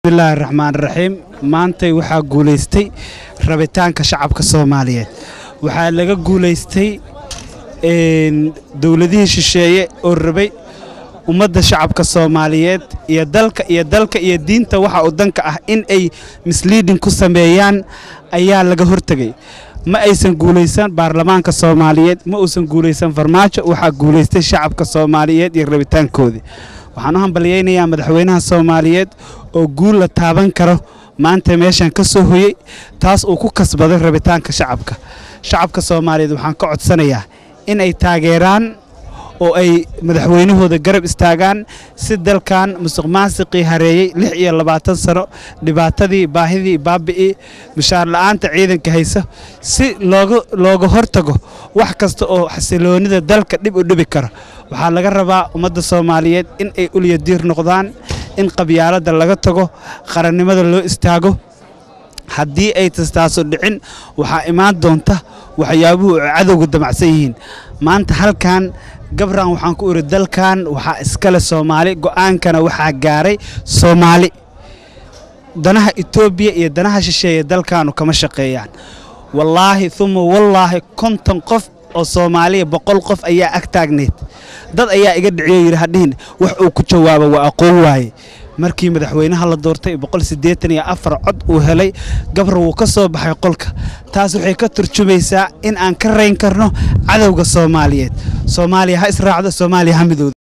bismillaahi raxmaan raxiim maantay waxaa guulaystay rabitaanka shacabka soomaaliyeed waxaa laga guulaystay dowladihii shisheeye oo rabay ummadda shacabka soomaaliyeed iyo dalka iyo dalka iyo diinta waxa uu danka ah in ay misliidin ku sameeyaan ayaa laga hortegay ma aysan guulaysan baarlamaanka soomaaliyeed ma uusan guulaysan farmaajo waxaa guulaystay shacabka soomaaliyeed iyo rabitaankoodii waxaan u hambalyaynayaa madaxweynaha soomaaliyeed oo guul la taaban karo maanta meeshan ka soo hoyey taas uu ku kasbaday rabitaanka shacabka shacabka soomaaliyeed waxaan ka codsanayaa in ay taageeraan oo ay madaxweynahooda garab istaagaan si dalkan musuq maasiqii hareeyey lix iyo labaatan sano dhibaatadii baahidii baabi'ii mushaar la'aanta ciidanka haysa si looga looga hortago wax kasta oo xasiloonida dalka dhib u dhibi karo waxaa laga rabaa ummadda soomaaliyeed in ay ulyadiir noqdaan in qabyaaladda laga tago qarannimada loo istaago haddii ay tastaaso dhicin waxaa imaan doonta waxyaabuhu ay cadowga damacsan yihiin maanta halkan gabran waxaan ku iri dalkan waxaa iskale soomaali go'aankana waxaa gaaray soomaali danaha etoobiya iyo danaha shisheeye dalkaanu kama shaqeeyaan wallaahi uma wallaahi konton qof oo soomaaliya boqol qof ayaa ag taagneyd dad ayaa iga dhiciyo yidhi hadhihin wax uu ku jawaabo waa aqoon waaye markii madaxweynaha la doortay boqol siddeetan iyo afar cod uu helay gabar wuu ka soo baxay qolka taas waxay ka turjumaysaa in aan ka rayn karno cadowga soomaaliyeed soomaaliya ha israacdo soomaaliya ha midowda